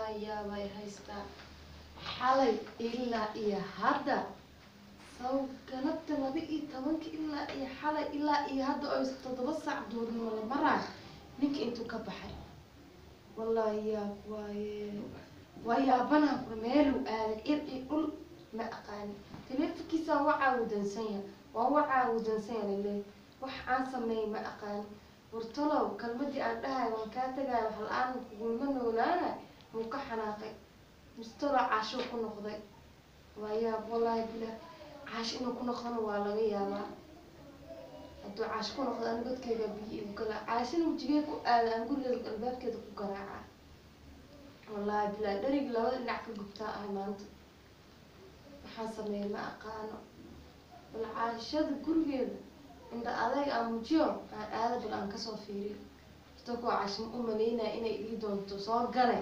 wallaahi yaabay haystaa xalay ilaa iyo hadda saw galabta laba iyo tobanka ilaa iyo xalay ilaa iyo hadda oo is toddoba saac duurnimo la maraa ninka intuu ka baxay wallaahi yaab waaye waa yaabanaha ku meeluu aaday ir iyo dhul ma aqaani taleefonkiisa wacaa uu dansan yahay waa wacaa uu dansan yahay laleeyahay wax aan sameeyay ma aqaani wartalow kalmadii aan dhahay waan kaa tagay wax la-aan kugulma noolaana muu ka xanaaqay mustalo caashuu ku noqday waa yaab wallaahi bilah caash inuu ku noqdona waa laga yaabaa hadduu caash ku noqdo ani godkeyga biyo igu gala caashina wejigee ku aada aan gurigeeda albaabkeeda ku garaaca wallaahi bilah dharigi labada dhinac ka gubtaa ahay maanta waxaan sameeyay ma aqaano bal caashada gurigeeda indha adeeg aan mujiyo aan aada bal aan kasoo fiiriyo horta kuwa caashima u maleynaya inay ii doonto soo gale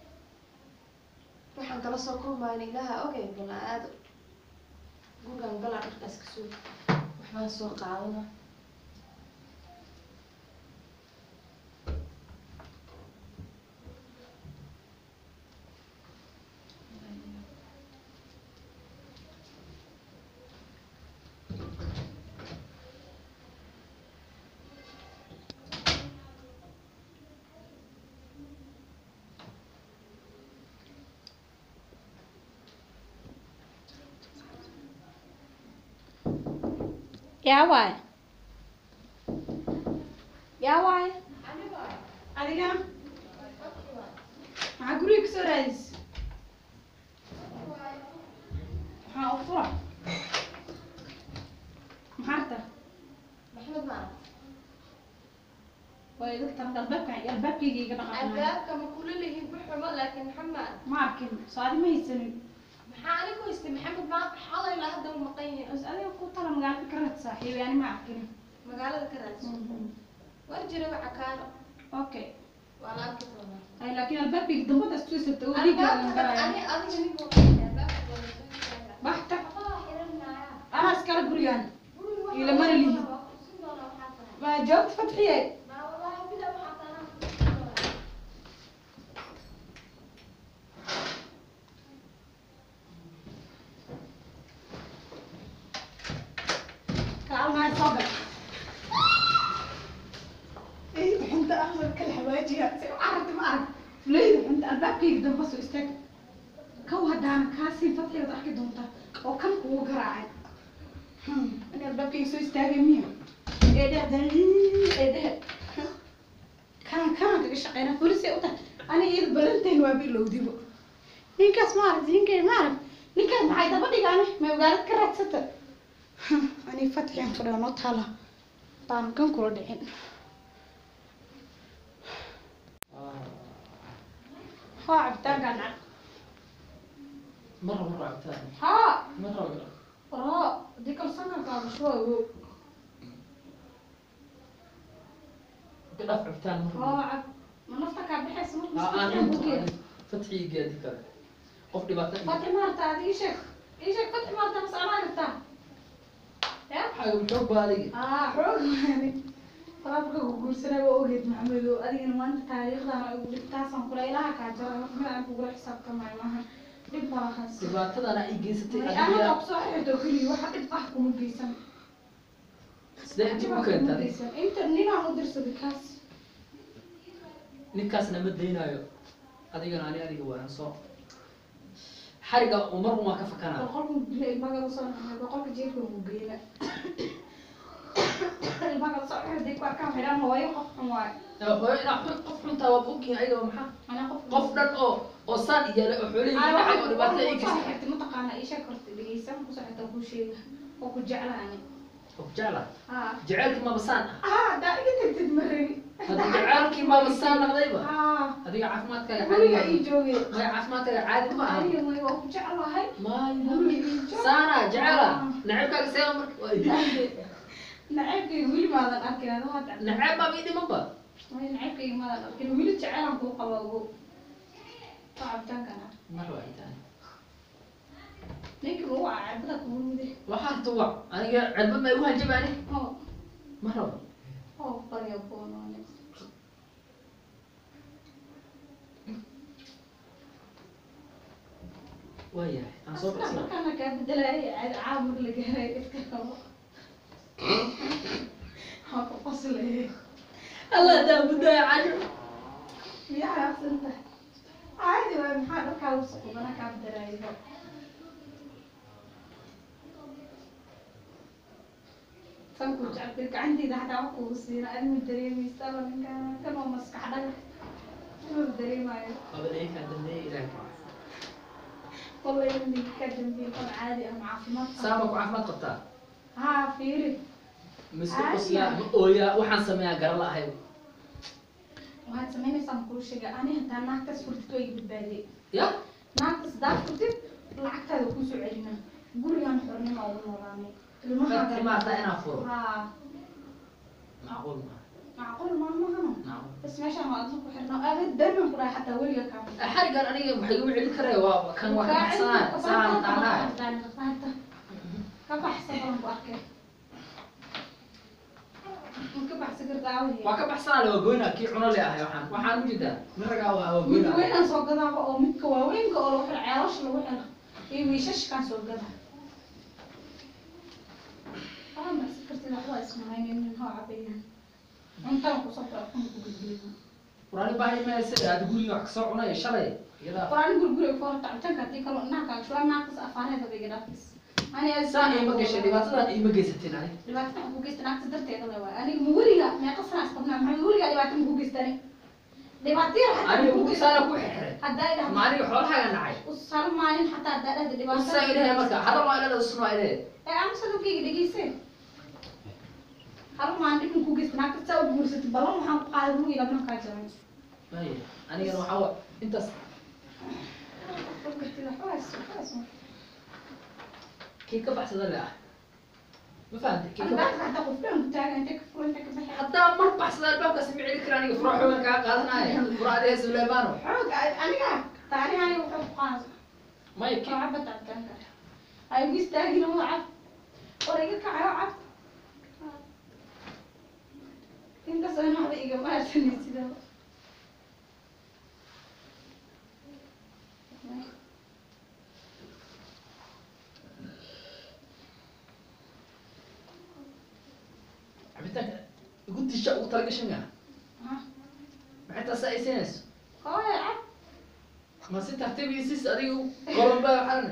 waxaan kala soo kulmayna ilaaha ogay bal aan aado gurigaan galaa dharkaas kasoo waxbaan soo qaadana yaa waay yaa waay adigana maxaa guriga kasoo raadis maxaa u fura maxaa ta maxmed maa way dadka albaabka albaabkayga iga dhaqaaqnay albaabka ma kula lihin buxuma laakiin maxamed ma arkin soo adi ma haysanin maxaa anigu haystay maxamed ma xalay la hadda u maqan yahay bas adiga ku tala magaalada ka raad saaxiibi ani ma arkin magaalada ka raadso war jira waxa kaano okay waa la arki doonaa ay laakiin albaabkayga dambada isku isirta oo dhiigaagan albaabka galaya ani adiga nin buu albaabka waa la soo istaagaa baxta waxbaa xiranaya anaa iskala gurigaan guriga waxaa Ila mana lihi. waa kusin doonaa waxaa tahay ma jawaabta fadxiye ma wallaahi bila waxaa tahay anaa kusin doonaa kaalmaa soo gal eyda xunta ahmar kala hawaajiya si u carabta ma arag fuleyda xunta albaabkayga damba soo istaag kaw haddaana kaasii fadxigaad arki doontaa oo kan kugu garaacay in albaabkayga soo istaagay miya eedhe haddana eedhe kanan kanan kaga shaqeyna folisay u tahay aniga iyada balanteen waa bilowdibo ninkaas ma arag ninkay ma arag ninkaas maxay daba dhigaane ma magaalad ka raadsata ani fatxiyan fadhiga noo taala baan kan kula dhicin haa cabitaanka nacab مرة مرة عبتها haa مرة وقرا raa dii kalsanka kaabashooyo قد عبتها مرة haa cab ma nafta kaa bixaysa marka آه، maskaxda أنا bukeeda أنت فتحي قاعد كذا قف دبعتها fatxi maarta adi ii sheeg ii sheeg fatxi maarta mas anaa rabtaa ya حاجة بالحب هذه aa xoog maani talaabka ku guursanay waa ogeed maxamedo adigana maanta taariikhdan ay ugu dhigtaasaan kula ilaha kaa jara marka mid aan kugula xisaabtamayo maaha dhib balahaas دبعتها أنا أي جيستي anaga أنا kusoo xirto keliya waxa dhib ah kuma geysan سلاح Dhib جيبو ah كانت kuma هذه geysan inta ninaan u dirsaday kaas ninkaasna ma daynayo adigana ani adiga waan soo xariga umar uma ka fakanaa boqolku bila ilmaga usoo naxay boqolka jeefka ugu geyna ilmaga usoo xirday ku arkaan xidhan hooyo qof xun waayo hooyo inaa xun qof xuntaa waad ogyihin ayaga maxaa ana qof qof dhan oo oo saan iyaalay oo xoolihii Ay, dhacay oo waxaan dhibaato ay kusoo gasay xirtay mataqaana ii sheeg horta dhegeysan kusoo xirta kuu sheega oo ku jecla ani oo jecla haa jaceylkii maba saan ah haa haddaa iga tagtid ma rabi hadda jaceylkii maba saan noqdayba haa adiga caafimaadkaaga guriga caadi ii joogay maya caafimaadkaaga caadi ma aha aniga way waa ku jeclahay maayo guriga ii joog saana jecela nacabkaaga see marka waa idin naceebkayga weli maadan arkin adoo hadda nacab baa ii dhimanba way naceebkayga maadan arkin weli jeceelan kuu qaba ogo waa cabitaankana mar waa intaan ninka lagu waa cirbada kugu mude waxaa tuwac aniga cirbad ma igu hanjabaani oo ma rabo oo qarya kuwanoone waayahay aan soo baxsada markaana kaa bedelaya caadi caamur la gaaray iska qabo haa ku qoslaya allah daa muddaa casho miyaa xaaqsanta caadi waay maxaa dharkaa lagu saqubana kaa bedelaayo sanku jacbir gacanteeda xataa wax kugu siina adigu dareemaysa alla ninkaan kan oo maskax dhaga inuu dareemayo aba eekaa dambeeya ilaahay ku والله إني كدم في طن عادي أم عافمات saama ku caafimaad qabtaa ها فيري mise Caadi qoslaa ah. ma ooyaa waxaan sameeyaa garan la ahay وهاد سميني سام كل شيء أنا هتا ناقص فرتك وي بالبادي ya ناقص داف فرتك لعقت هذا كوسو علينا قولي أنا حرني ما أقول مراني Dadka ma hadda inaan furo ها macquul ma معقول ما ما هنا macquul بس ماشي ما أظن كحرنا أبد دائما كنا حتى ولي كام xarigan aniga waxay igu celin karaya waa kan waa ka baxsanaa saan dhaanaa waa ka baxsanaa le waa goynaa kii cuno le ahay waxaan waxaan u jeedaa nin ragaa waa waa mid goynaa weynaan soo gadaaba oo midka waaweynka oo lagu xiro ceelasha lagu xiro iyo wiishashkaan soo gada aa masi kartid waxbaa ismahaynin nin hoo cabayaan cuntaan kusoo xiro xun ku gudbiyana quraani baahi ma sida aad guriga wax kasoo cunay shalay iyadaa quraani gurgure ku horta cabitaanka haddii kaloo inaha kaaga shubaa naaqis afaareeda bay gadhaafis ani aad saan iima gashay dhibaatadan iima geysatin ani dhibaatada aan ku geysta naagta darteeda le waay aniga ma weliga meeqa sana isqabnaa maxaa weligaa dhibaata ma ku geystani dhibaataya xataa aniga ma ku ugu geystan saana ku xirxiray haddaa idhaha ma aniga xoolahaaga nacay usaro maalin xataa haddaa dhahda usaa dhibaatada ilahay marka hadal waa ilada usnaa ilahe ee amsa dadkayga dhegeyse hal maan dhibin ku geysta naagta saa u guursatay ballan waxaan ku qaaday guriga abnan kaa jaray maya anigana waxaa wa intaas kii ka baxsada le ah ma fahamtay kii ka bax albaabka xataa qofkaan ku taagan intay ka furan intay ka baxay haddaa mar baxsada albaabkaas ma celi kara aniga fura xoogan kaa qaadanaya fura adiga suleymaano xoog aniga taani aniga wuxuu ku qaada maya kii oo cabba tactaanka ay ugu istaagin oo cab war iga kacayo cab inkastoo in waxba igama harsanay sidaa cabitaanka igu disha ugu talagashan yaa maxay taas ay siinayso hooyo cab ma si tartiib iyo sis adiga golonba waxaan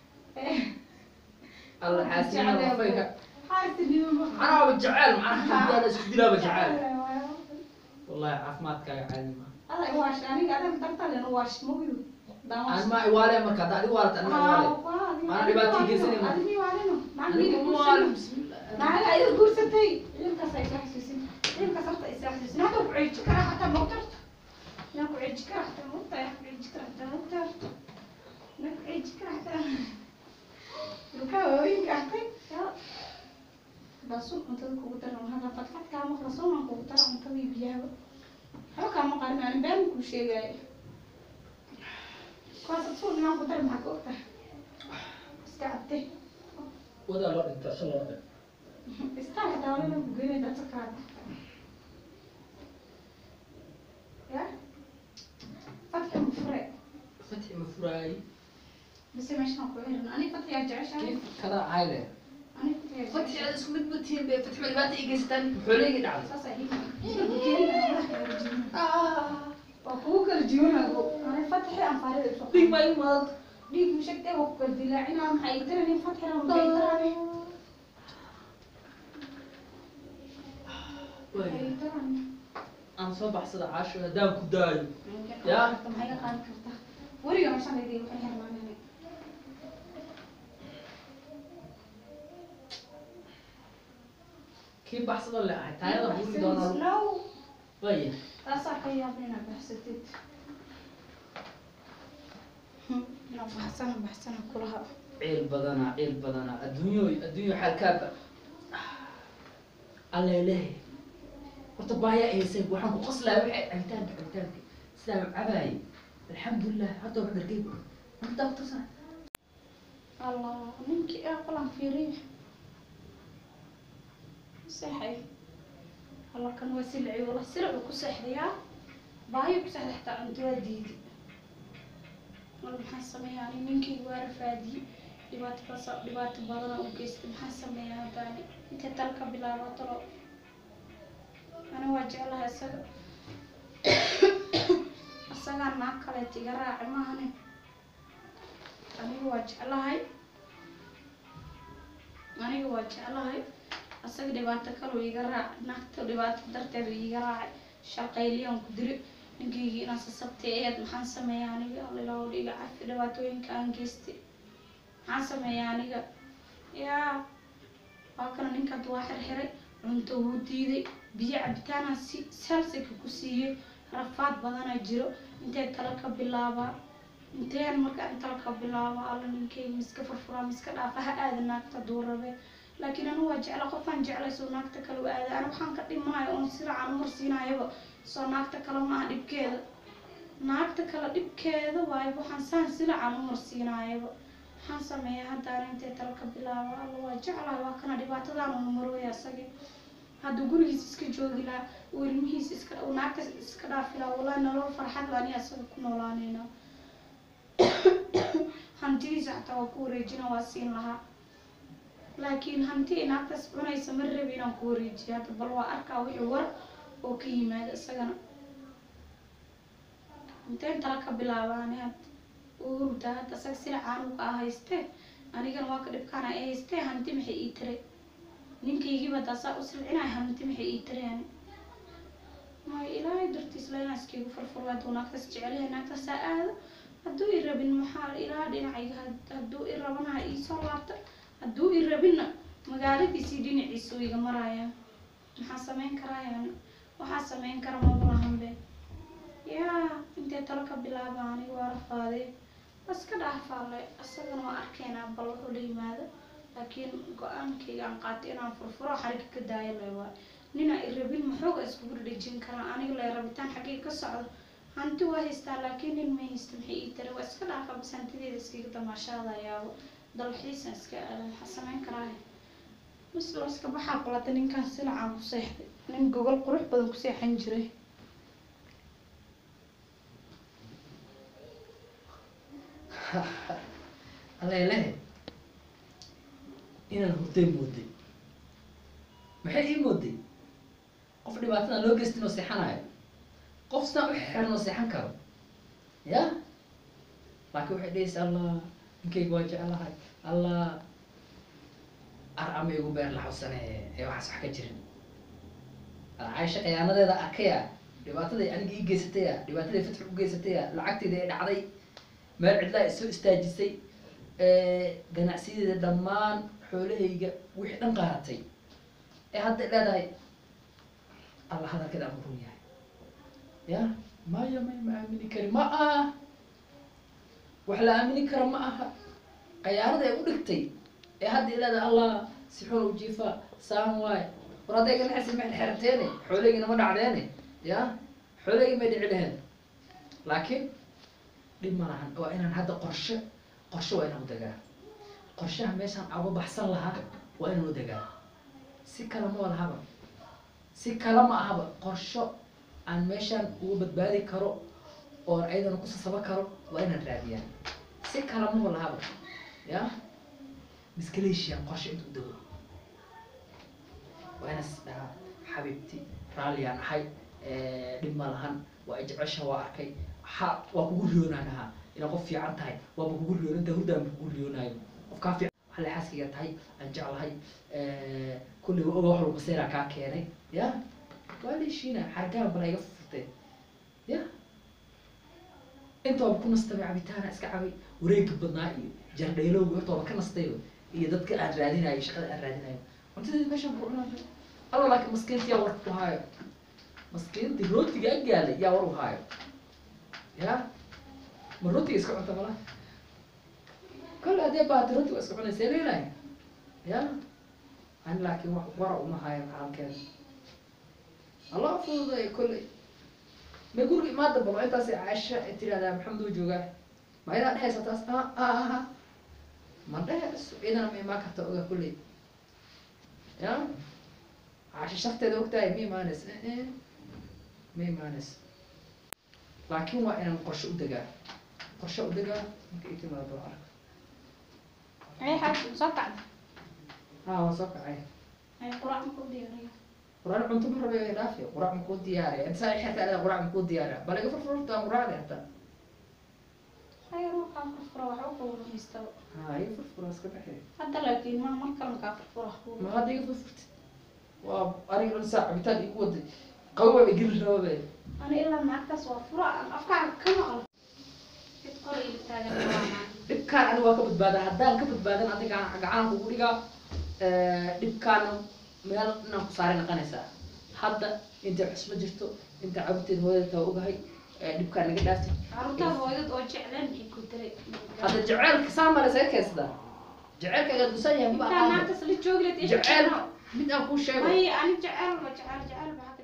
alla xaasina lafayka xaasidnimo macnaha jecel macnaha hadaala isku dilaaba jecel wallahi caafimaadkaaga caadi ma Alla wash aniga adan tartalen wash mogidu. aan ma iwaale marka hadda adigu waalata anima iwaale Maana dhibaato ii geysanayno. Adimi waaleno. anigu ma waale bismillah Naga ay guursatay. Ilkaas ay saxsuusin. Ilkaas horta ay saxsuusin. Hada ku ciij kara hata moqtar. Na ku ciij kara hata moqtar. Ya ku ciij kara hata moqtar. Na ku ciij kara hata. Luka weyn kahtay. Ya. Basu untada kugu daran hada fatfat ka ma khalaso ma kugu daran untada biyaha. Haka ma qarin aan baan ku sheegay. Kuwaas soo inaan ku daran maxaa ku ogtahay? Iska cabtay. wadaa loo dhinta shan loo dhinta Está dawlada ku geeyay dadka qaar. Ya? Fatح مفرق fatxi ma furaay بس ماشي نقول إيه أنا فتح يا جعش أنا kii kada cayle أنا فتح يا fatxi جعش aad isku mid matiin be fatxi ma dhibaata ii geystaan xooleyga dhacday أساسا هي وأخوك الجيون أنا فتح أم فارد dhig ma ii maad ديك مش كده وكل دلاعين أم حيترني فتح أم حيترني waay حيترني aan soo baxsada caasho haddaan ku daayo يا. طب هي قاعدة كرتها وريا مش أنا دي وحنا هرمانة kii baxsada le ahay taayada buuri doonaa لو waaya taasaa ka yaabina baxsatid ina baxsana baxsana kulaha ciil badanaa ciil badanaa adduunyoy adduunyo xaalkaaba allelehe horta baaya aysay waxaan ku qoslaya waxay cabitaanka cabitaanka sidaa cabaayay alxamdulilah hadda wax dhargay intaa ku tusana allah ninkii aa qalan fiiriya seexay allah kan waa silci wala silicu ku seexdayaa baayo ku seexda xataa cunto waa diidi camal maxaan sameeyaa ani ninkayga waa rafaadiyey dhibaato kasa dhibaato badana u geystay maxaan sameeyaa haddaani intay tal ka bilaabo talo ani waa jeclahay isaga isagaa naag kaleet iga raaci maahane aniga waa jeclahay aniga waa jeclahay asaga dhibaato kaloo iga raac naagta dhibaato darteedu iga raacay shaqayliyaan ku diri ninkaygii inaan sasabtay eed maxaan sameeyaa aniga alilaahu dhiga cafi dhibaatooyinka aan geystay maxaan sameeyaa aniga yaa waa kana ninkaad waa xirxiray cunto wuu diiday biyo cabitaanaa si salsika ku siiyey rafaad badana jiro intee tala ka bilaabaa inteen markaan tala ka bilaaba alla ninkayga miska furfuraa miska dhaafa ha aada naagta duu rabe laakiin anu waa jecla qofaan jeclay soo naagta kale u aada ana waxaan ka dhimanayo oon siraacan umarsiinayaba soo naagta kale maaha dhibkeeda naagta kale dhibkeeda waayo waxaan saan siraacan umarsiinayaba maxaan sameeyaa haddaan intee tala ka bilaaba alla waa jeclahay waa kana dhibaatadaan una marooya asagi hadduu gurigiis iska joogi lahaa uu ilmihiis iska uu naagta iska dhaafi lahaa wallahi nolol farxad la ani asaga ku noolaanayna hantidiisa xataa waa ku wareejina waa siin lahaa laakiin hanti ay naagtaas cunaysa ma rabi inaan ku wareejiyo hadda bal waa arkaa wixii war oo ka yimaada isagana inteen tala ka bilaabaani hadda uu hurdaa hadda isaga sila caanuga ah haystee anigana waa ka dhibkaana ay haystee hanti maxay ii tiray ninkaygiiba daasaa u silcinaya hanti maxay ii tiray ani maayo ilaahay dartiis la inaa iskaygu furfuro hadduu naagtaas jecelyahay naagtaasaa aado hadduu i rabin maxaa ilaa dhinacayga had- hadduu i rabana ha iisoo laabta hadduu i rabinna magaaladiisii dhinaciisu iga maraya maxaa sameyn karaa yani waxaa sameyn kara maba lahanbe yaa intee talo ka bilaaba aniga waa rafaadee iska dhaafaale isagana waa arkeenaa bal wuxuu la yimaado laakiin go-aankayga aan qaatay inaan furfuro xariga ka daayo le waay nina i rabin maxooga iskugu dhadhejin karaa aniga le rabitaan xaggay ka socdo hanti waa haystaa laakiin nin ma haysta maxay ii tari waa iska dhaafa bas hantideeda iskaga damaashaadayaabo dalxiisan iska aada maxaa sameyn karaa bas loo iska baxaa qolata ninkaan silacaan ku seexday nin gogol qurux badan ku seexan jiray aleelehe inaan hurday mooday maxay ii mooday qof dhibaatadan loo geystin oo seexanayo qof sidaan u xeran oo seexan karo ya laakiin waxay dhehaysa allah ninkayga waa jeclahay allah ar ama igu beer laxawsane ee waxaas wax ka jirin caaisha khiyaanadeeda arkaya dhibaataday aniga ii geysataya dhibaataday fatxi u geysataya lacagtayda ay dhacday meel cidlaa isoo istaajisay ganacsiyadeeda dhammaan xoolahayga wixii dhan qaaratay ee hadda leedahay alla hadalkeeda aan run yahay ya maya may ma aamini kari ma aha wax la aamini karo ma aha qayaarada ay u dhigtay ee hadda leedahay allah si xun u jiifa saan waay war hadday ganacsi ma xerteene xoolahaygina ma dhacdeene ya xoolahaygi may dhici dheheen laakiin dhib ma lahan waa inaan hadda qorshe qorshe waa inaan u degaa qorshaha meeshaan uga baxsan lahaa waa inaan u degaa si kale ma lahaba si kale ma ahaba qorsho aan meeshaan uga badbaadi karo oon ayadana ku sasaba karo waa inaan raadiyaa si kale ma lahaba ya miskaleeshiyan qorshe inta u dego waa inaas dhahaa xabiibti raalliyaan ahay dhib ma lahan waa i jecesha waa arkay ha waa kugu riyoonaa dhahaa inaad qof fiican tahay waaba kugu riyoon inta hurdaan kugu riyoonayo qofkaa fiican waxaa la xaaskiga tahay aan jeclahay kulli oga wax walba seeraa kaa keenay ya waa la heshiina xargaan bala iga furtay ya inta waaba ku nastay cabitaana iska cabay wareegga badnaa iyo jardhaylowga horta waaba ka nastay iyo dadka aan raadinayo shaqada aan raadinayo cuntadeeda meeshaan ku cunaa alla laakiin maskiinta yaa war ku haayo maskiintii rootiga agaalay yaa war u haayo ya ma rootiga iska cunta mala kole hadee baati rootiga iska cunaysa leelahay ya ani laakiin wax wara uma haayo xaalkeeda allah fududay kolley ma guriga imaada balo intaas caasha ay tirahdaa maxamed oo joogaa ma idaa dhehaysa taas a aha ma dhehayso idana ma imaan karta oga kolley ya caasha sharteeda ogtahay ma imaanaysa ma imaanaysa laakiin waa inaan qorshe u degaa qorshe u dhigaa marka ay timaado waa arka ay xaaj soo kacda haa waa soo kacay ay quraac ma ku diyaariyo quraan cunto ma rabe ay dhaafi quraac ma kuu diyaariya inta saa xirta ada quraac ma kuu diyaariya bal iga furfurta aan quraacda hataa khayr waxaa furfura waxba kugu rumaystaba haa iga furfura iska baxay hadda laakiin ma mar kale kaa furfura wax kugu ma hadda iga furfurti waa aniga dhan saa cabitaan igu waday qabowa bay geli rababe ani ilaa naagtaas waa fura aan afkaaga ka maqlo cid qor ila taagan waa maa dhibkaan aniga waa ka badbaadaa haddaan ka badbaadan adiga gacan kugu dhigaa dhibkaana meel inaan ku saaray naqanaysaa hadda intay xusma jirto inta cabiteed hooyada taa ogahay dhibkaan naga dhaaftay carruurtaada hooyadad oo jecleen maxay ku diray hadda jaceylka saa male saga keensadaa jaceylkaaga dusan yahay ma intaa aqaano naagtaas la joogi lahayd jaceyl mid aan kuu sheego ay ani jecel ma jecel jecel ba